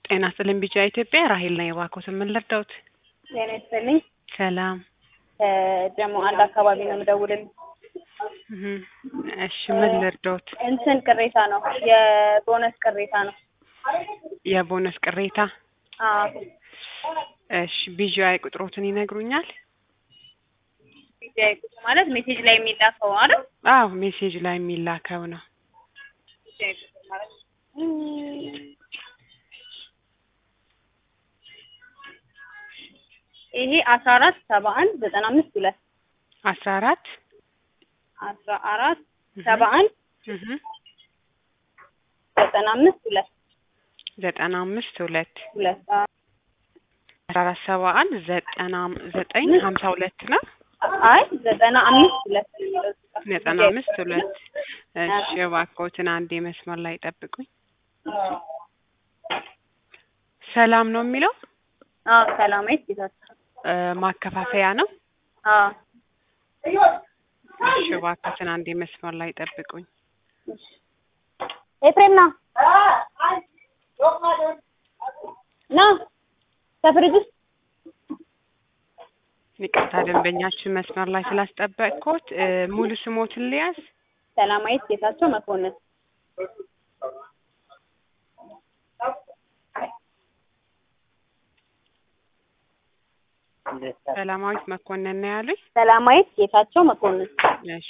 ጤና ይስጥልኝ ቢጫ ኢትዮጵያ ራሄል ነኝ። እባክዎትን ምን ልርዳዎት? ጤና ይስጥልኝ። ሰላም ደግሞ አንድ አካባቢ ነው የምደውልልኝ። እህ፣ እሺ ምን ልርዳዎት? እንትን ቅሬታ ነው የቦነስ ቅሬታ ነው። የቦነስ ቅሬታ። አዎ እሺ ቢጂአይ ቁጥሮትን ይነግሩኛል? ቢጂአይ ቁጥር ማለት ሜሴጅ ላይ የሚላከው አይደል? አዎ ሜሴጅ ላይ የሚላከው ነው። ቢጂአይ ቁጥር ማለት ይሄ አስራ አራት ሰባ አንድ ዘጠና አምስት ሁለት አስራ አራት አስራ አራት ሰባ አንድ እህ ዘጠና አምስት ሁለት ዘጠና አምስት ሁለት ሁለት አስራ አራት ሰባ አንድ ዘጠና ዘጠኝ ሀምሳ ሁለት ነው። አይ ዘጠና አምስት ሁለት ዘጠና አምስት ሁለት እሺ እባክዎትን አንዴ መስመር ላይ ጠብቁኝ። ሰላም ነው የሚለው አዎ ሰላማዊት ጌታቸው እ ማከፋፈያ ነው። አዎ እሺ እባክዎትን አንዴ መስመር ላይ ጠብቁኝ። ኤፍሬም ና ና ከፍሪጅ ውስጥ ይቅርታ ደንበኛችን መስመር ላይ ስላስጠበቅኩት እ ሙሉ ስሞትን ልያዝ? ሰላማዊት ጌታቸው መኮንን ሰላማዊት መኮንን ነው ያሉኝ? ሰላማዊት ጌታቸው መኮንን እሺ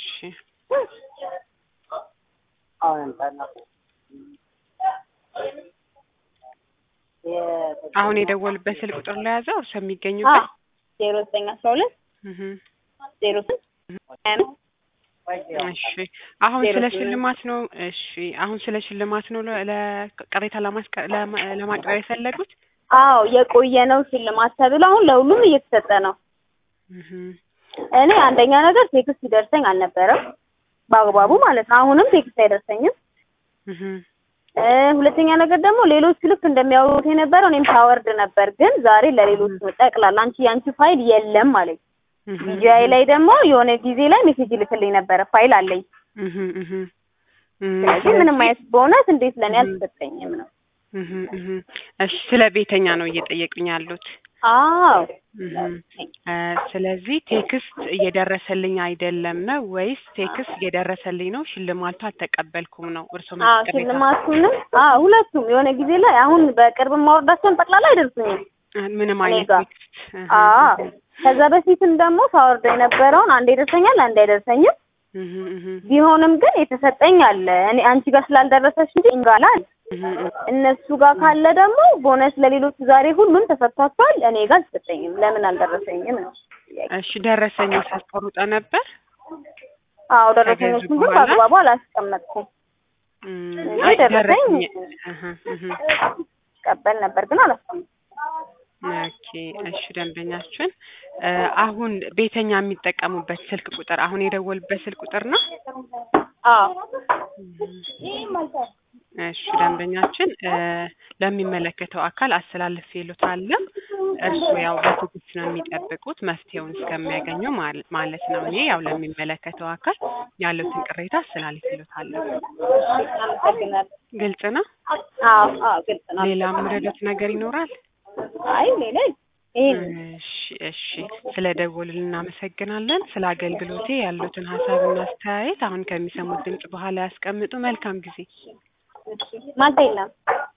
አሁን የደወሉበት ስልክ ቁጥር ላይ ያዘው እርሶ የሚገኙበት? ዜሮ ዘጠኝ አስራ ሁለት እህ ዜሮ ስንት እሺ አሁን ዜሮ ስለ ስምንት ሽልማት ነው። እሺ አሁን ስለ ሽልማት ነው ለ- ለቅሬታ ለማስቀ- ለማ- ለማቅረብ የፈለጉት? አዎ የቆየ ነው ሽልማት ተብሎ አሁን ለሁሉም እየተሰጠ ነው። እህ እኔ አንደኛ ነገር ቴክስት ሲደርሰኝ አልነበረም በአግባቡ ማለት ነው። አሁንም ቴክስት አይደርሰኝም። እህ እ ሁለተኛ ነገር ደግሞ ሌሎቹ ልክ እንደሚያወሩት የነበረው እኔም ሳወርድ ነበር፣ ግን ዛሬ ለሌሎቹ ጠቅላላ አንቺ የአንቺ ፋይል የለም አለኝ። እህ ቢጂአይ ላይ ደግሞ የሆነ ጊዜ ላይ ሜሴጅ ይልክልኝ ነበረ ፋይል አለኝ። እህ እህ እም ስለዚህ ምንም አይነት በእውነት እንዴት ለእኔ አልተሰጠኝም ነው። እህ እህ እሺ ስለ ቤተኛ ነው እየጠየቁኝ ያሉት። አዎ እህ እ ስለዚህ ቴክስት እየደረሰልኝ አይደለም ነው ወይስ ቴክስት እየደረሰልኝ ነው ሽልማቱ አልተቀበልኩም ነው? እርሶ አዎ መልስ ቅሬታ ሽልማቱንም አዎ ሁለቱም የሆነ ጊዜ ላይ አሁን በቅርብ ማወርዳቸውን ጠቅላላ አይደርሱኝም። ምንም እኔ አይነት ጋር ቴክስት እህ አዎ ከዛ በፊትም ደግሞ ሳወርደው የነበረውን አንድ ይደርሰኛል አንድ አይደርሰኝም። እህ እህ ቢሆንም ግን የተሰጠኝ አለ እኔ አንቺ ጋር ስላልደረሰሽ እንጂ እኛ ጋር አለ። እህ እህ እነሱ ጋር ካለ ደግሞ ቦነስ ለሌሎቹ ዛሬ ሁሉም ተሰጥቷቸዋል። እኔ ጋር አልተሰጠኝም። ለምን አልደረሰኝም ነው ጥያቄ። እሺ ደረሰኝ ሳስቆርጠ ነበር? አዎ ደረሰኞቹን ግን በኋላ? በአግባቡ አላስቀመጥኩም። እም እንጂ አይ ደረሰኝ ደረሰኝ እህ እህ ቀበል ነበር ግን አላስቀመጥኩም። ኦኬ እሺ ደንበኛችን እ አሁን ቤተኛ የሚጠቀሙበት ስልክ ቁጥር አሁን የደወሉበት ስልክ ቁጥር ነው? አዎ እሺ ደንበኛችን እ ለሚመለከተው አካል አስተላልፌ እልዎታለሁ። እርስዎ ያው በትዕግስት ነው የሚጠብቁት መፍትሄውን እስከሚያገኙ ማለ- ማለት ነው። እኔ ያው ለሚመለከተው አካል ያሉትን ቅሬታ አስተላልፌ እልዎታለሁ። አመሰግናለሁ። ግልጽ ነው? አዎ አዎ ግልጽ ነው። ሌላ የምረዳት ነገር ይኖራል? አይ ሌላ ይሄ እሺ እሺ ስለ ደወሉልን እናመሰግናለን። ስለ አገልግሎቴ ያሉትን ሀሳብና አስተያየት አሁን ከሚሰሙት ድምጽ በኋላ ያስቀምጡ። መልካም ጊዜ። ማታ የለም